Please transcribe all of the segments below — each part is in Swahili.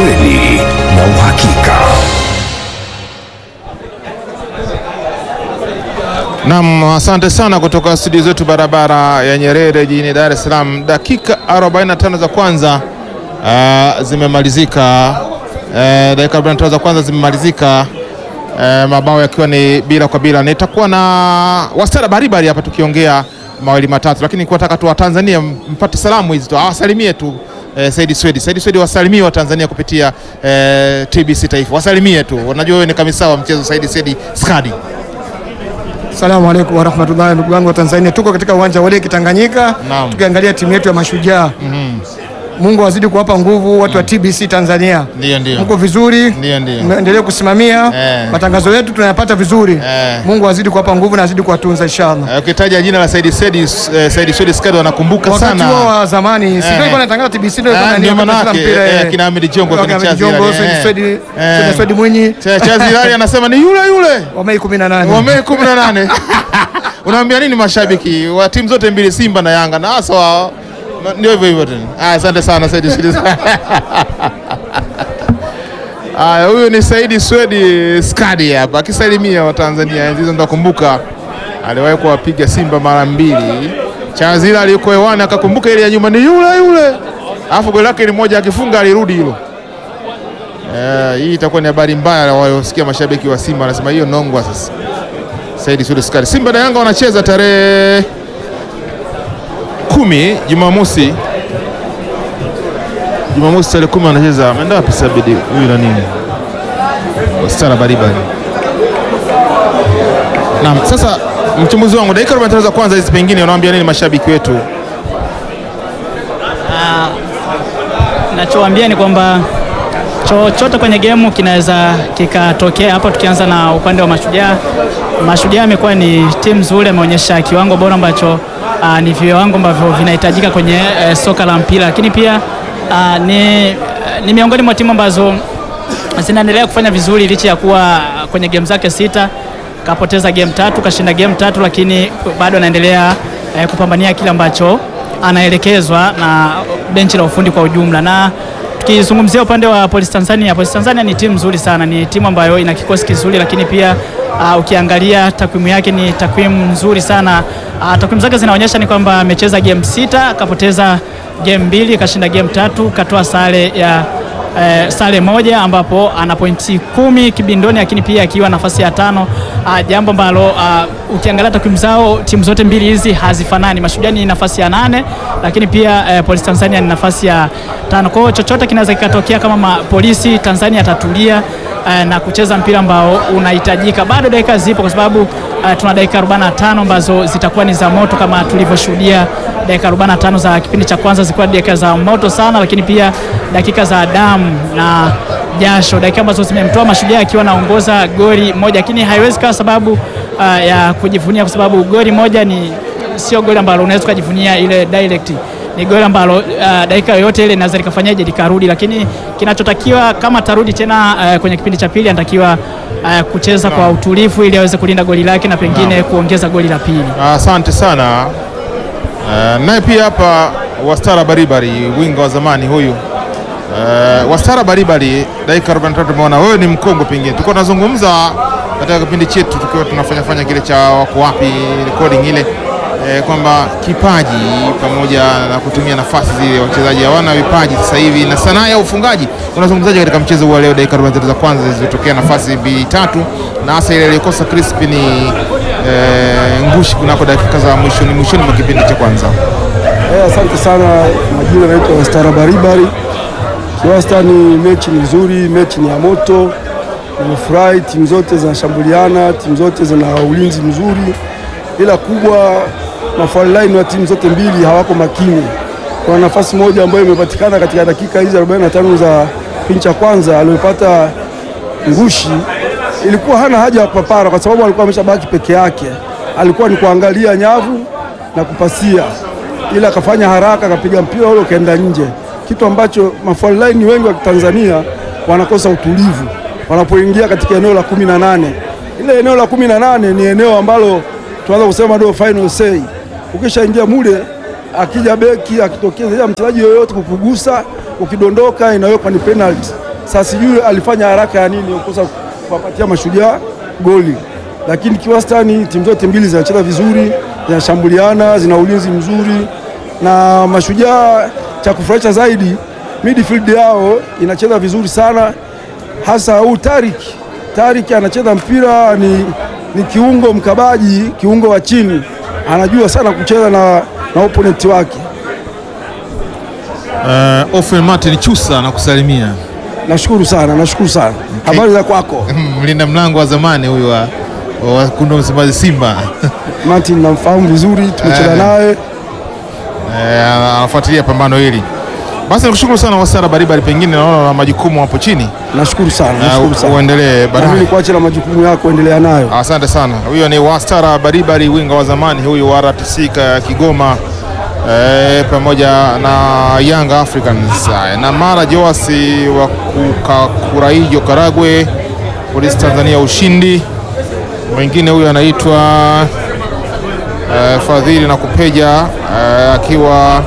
ukweli na uhakika. Naam, asante sana kutoka studio zetu barabara ya Nyerere jijini Dar es Salaam. Dakika 45 za kwanza uh, zimemalizika. Uh, dakika 45 za kwanza zimemalizika, uh, mabao yakiwa ni bila kwa bila. Nitakuwa na Wastara Baribari hapa tukiongea mawili matatu, lakini kuwataka tu Watanzania mpate salamu hizi tu, awasalimie tu eh, Saidi Swedi. Saidi Swedi wasalimie wa Tanzania kupitia eh, TBC Taifa, wasalimie tu. Unajua wewe ni kamisa wa mchezo Saidi Swedi Skadi. Asalamu alaykum warahmatullahi, ndugu wangu wa Tanzania, tuko katika uwanja wa Leki Tanganyika Naam. tukiangalia timu yetu ya Mashujaa. Mungu azidi kuwapa nguvu watu wa TBC Tanzania. Ndio, ndio. Mko vizuri, Ndio, ndio. meendelee kusimamia Eh. matangazo yetu tunayapata vizuri. Eh. Mungu azidi kuwapa nguvu na azidi kuwatunza inshallah. Eh, Ukitaja jina la Saidi Swedi eh, Saidi Swedi Skadi wanakumbuka Wakati sana. huo wa zamani, si Eh. ndio ilikuwa inatangaza TBC ndio Ah, ilikuwa ndio inaniambia manake, mpira eh, eh. kina Ahmed Jongo, Wakina kina Ahmed Chazi Jongo, yale, Swedi eh. Swedi, Eh. Swedi Swedi Mwinyi Cha- Chazi Hilali anasema ni yule yule wa Mei 18. wa Mei 18. Unaambia nini mashabiki wa timu zote mbili Simba na Yanga na hasa wao na- ndio hivyo hivyo tena. Ah, asante sana Saidi Swedi. Aya, huyu ni Saidi Swedi Skadi hapa akisalimia Watanzania. Enzi hizo ndakumbuka aliwahi kuwapiga Simba mara mbili. Chazila alikuwa hewani akakumbuka ile ya nyuma ni yule yule, alafu goli lake ni moja, akifunga alirudi hilo. Eh, hii itakuwa ni habari mbaya waliosikia mashabiki wa Simba wanasema hiyo nongwa sasa. Saidi Swedi Skadi. Simba na Yanga wanacheza tarehe kumi Jumamosi. Jumamosi tarehe kumi wanacheza. Ameenda wapi Sabidi huyu na nini? Stara Baribari. Naam, sasa mchambuzi wangu, dakika 45 za kwanza hizi, pengine unawaambia nini mashabiki wetu? Nachowaambia ni kwamba chochote kwenye gemu kinaweza kikatokea. Hapo tukianza na upande wa Mashujaa, Mashujaa amekuwa ni timu nzuri, ameonyesha kiwango bora ambacho ah, ni viwango ambavyo vinahitajika kwenye eh, soka la mpira, lakini pia ah, ni, ni miongoni mwa timu ambazo zinaendelea kufanya vizuri licha ya kuwa kwenye game zake sita kapoteza game tatu, kashinda game tatu, lakini bado anaendelea eh, kupambania kile ambacho anaelekezwa na benchi la ufundi kwa ujumla. Na tukizungumzia upande wa Police Tanzania, Police Tanzania ni timu nzuri sana, ni timu ambayo ina kikosi kizuri, lakini pia uh, ukiangalia takwimu yake ni takwimu nzuri sana. Uh, takwimu zake zinaonyesha ni kwamba amecheza game sita, akapoteza game mbili, kashinda game tatu, katoa sare ya eh, sare moja ambapo ana pointi kumi kibindoni, lakini pia akiwa nafasi ya tano ah, jambo ambalo ah, ukiangalia takwimu zao timu zote mbili hizi hazifanani. Mashujaa ni nafasi ya nane, lakini pia eh, Polisi Tanzania ni nafasi ya tano. Kwa hiyo chochote kinaweza kikatokea kama ma, Polisi Tanzania atatulia eh, na kucheza mpira ambao unahitajika. Bado dakika zipo kwa sababu eh, tuna dakika 45 ambazo zitakuwa ni za moto kama tulivyoshuhudia dakika 45 za kipindi cha kwanza zilikuwa dakika za moto sana, lakini pia dakika za damu na jasho, dakika ambazo zimemtoa Mashujaa akiwa anaongoza goli moja, lakini haiwezi kawa sababu uh, ya kujivunia, kwa sababu goli moja ni sio goli ambalo unaweza ukajivunia ile direct ni goli ambalo uh, dakika yoyote ile inaweza likafanyaje likarudi, lakini kinachotakiwa kama tarudi tena uh, kwenye kipindi cha pili anatakiwa uh, kucheza kwa utulivu ili aweze kulinda goli lake na pengine kuongeza goli la pili. Asante sana. Uh, naye pia hapa Wastara Baribari, winga wa zamani huyu. Uh, Wastara Baribari, dakika 43 tumeona wewe ni mkongwe, pengine tulikuwa tunazungumza katika kipindi chetu tukiwa tunafanya fanya kile cha wako wapi recording ile eh, kwamba kipaji pamoja na kutumia nafasi zile, wachezaji hawana vipaji sasa hivi na sanaa ya ufungaji. Unazungumzaje katika mchezo huu wa leo, dakika 43 za kwanza zilizotokea nafasi mbili tatu, na hasa ile iliyokosa Crispin eh, Ngushi kunako dakika za mwishoni mwishoni mwa kipindi cha kwanza. Eh, asante sana. Majina naitwa Wastara Baribari. Kiwastani, mechi ni nzuri, mechi ni ya moto. Nimefurahi, timu zote zinashambuliana, timu zote zina ulinzi mzuri, ila kubwa mafaulaini wa timu zote mbili hawako makini. Kuna nafasi moja ambayo imepatikana katika dakika hizi 45 za kipindi cha kwanza aliyopata Ngushi, ilikuwa hana haja ya kupapara kwa sababu alikuwa ameshabaki peke yake, alikuwa ni kuangalia nyavu na kupasia, ila akafanya haraka akapiga mpira ule ukaenda nje, kitu ambacho mafaulaini wengi wa Tanzania wanakosa utulivu wanapoingia katika eneo la kumi na nane. Ile eneo la kumi na nane ni eneo ambalo tunaweza kusema ndio final say. Ukishaingia mule, akija beki akitokea mchezaji yoyote kukugusa, ukidondoka inawekwa ni penalty. Sasa sijui alifanya haraka ya nini kukosa kuwapatia mashujaa goli, lakini kiwastani timu zote mbili zinacheza vizuri, zinashambuliana, zina ulinzi mzuri, na mashujaa cha kufurahisha zaidi midfield yao inacheza vizuri sana, hasa huu Tarik. Tarik anacheza mpira ni, ni kiungo mkabaji, kiungo wa chini, anajua sana kucheza na, na opponent wake. Uh, Ofen Martin Chusa na kusalimia Nashukuru sana, nashukuru sana. Habari za kwako mlinda mlango wa zamani huyu wa, wa wekundu wa Msimbazi Simba Martin? Namfahamu vizuri, tumecheza Eh. naye. Eh, anafuatilia pambano hili. Basi nikushukuru sana Wasara Baribari, pengine naona na majukumu hapo chini, Nashukuru sana, Eh, nashukuru sana. uendelee Na mimi baadaye. nikuache na majukumu yako, endelea nayo. Asante sana. Huyo ni Wastara Baribari, winga wa zamani huyu wa RTC ka- Kigoma eh, pamoja na Young Africans Haya, na Mara Joasi wa Kuraijo Karagwe, Polisi Tanzania ushindi. Mwingine huyu anaitwa eh, Fadhili na Kupeja eh, akiwa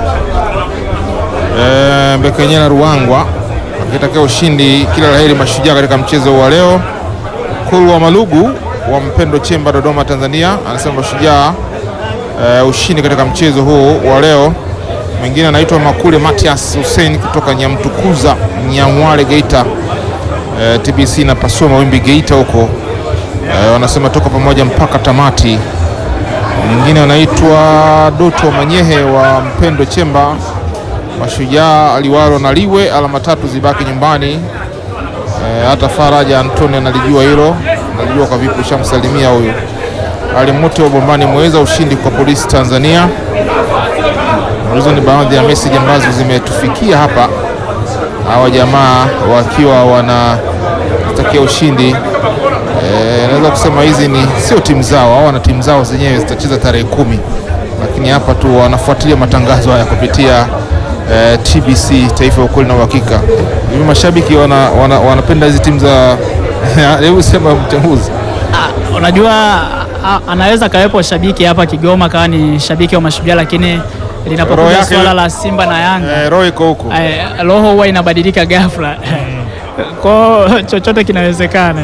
eh, Mbekenyera Ruangwa akitakia ushindi, kila la heri Mashujaa katika mchezo wa leo. Kulu wa Malugu wa Mpendo Chemba Dodoma Tanzania anasema Mashujaa eh, ushindi katika mchezo huu wa leo. Mwingine anaitwa Makule Matias Hussein kutoka Nyamtukuza Nyamwale Geita. Eh, TBC na pasua mawimbi Geita huko eh, wanasema toka pamoja mpaka tamati. Mwingine anaitwa Doto Manyehe wa Mpendo Chemba. Mashujaa aliwalo na liwe alama tatu zibaki nyumbani. Eh, hata Faraja Antoni analijua hilo, analijua kwa vipi, ushamsalimia huyu. Ali Mote wa Bombani mweza ushindi kwa polisi Tanzania. Hizo ni baadhi ya meseji ambazo zimetufikia hapa, hawa jamaa wakiwa wanatakia ushindi. Eh, naweza kusema hizi ni sio timu zao, au wana timu zao zenyewe zitacheza tarehe kumi, lakini hapa tu wanafuatilia matangazo haya kupitia eh, TBC Taifa ya Ukweli na Uhakika. Hivi mashabiki wana, wana, wanapenda hizi timu za hebu sema mchambuzi. Ah, unajua a- anaweza kawepo shabiki hapa Kigoma kawa ni shabiki wa Mashujaa, lakini Roho linapokuja yake- swala la Simba na Yanga Eh, roho iko huko. eh, roho huwa inabadilika ghafla kwao, chochote kinawezekana.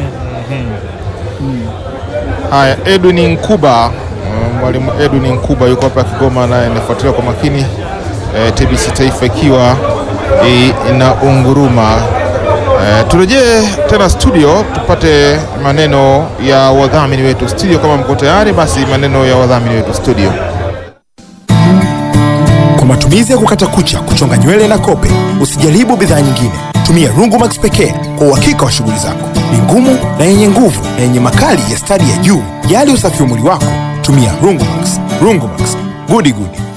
Haya, Edwin Nkuba, eh, mwalimu Edwin Nkuba yuko hapa Kigoma, naye anafuatilia kwa makini eh, TBC Taifa ikiwa eh, ina unguruma. Eh, turejee tena studio tupate maneno ya wadhamini wetu studio. Kama mko tayari, basi maneno ya wadhamini wetu studio. Kwa matumizi ya kukata kucha, kuchonga nywele na kope, usijaribu bidhaa nyingine. Tumia Rungumax pekee kwa uhakika wa shughuli zako. Ni ngumu na yenye nguvu na yenye makali ya stadi ya juu. Jali usafi wa mwili wako, tumia Rungumax. Rungumax, gudi gudi.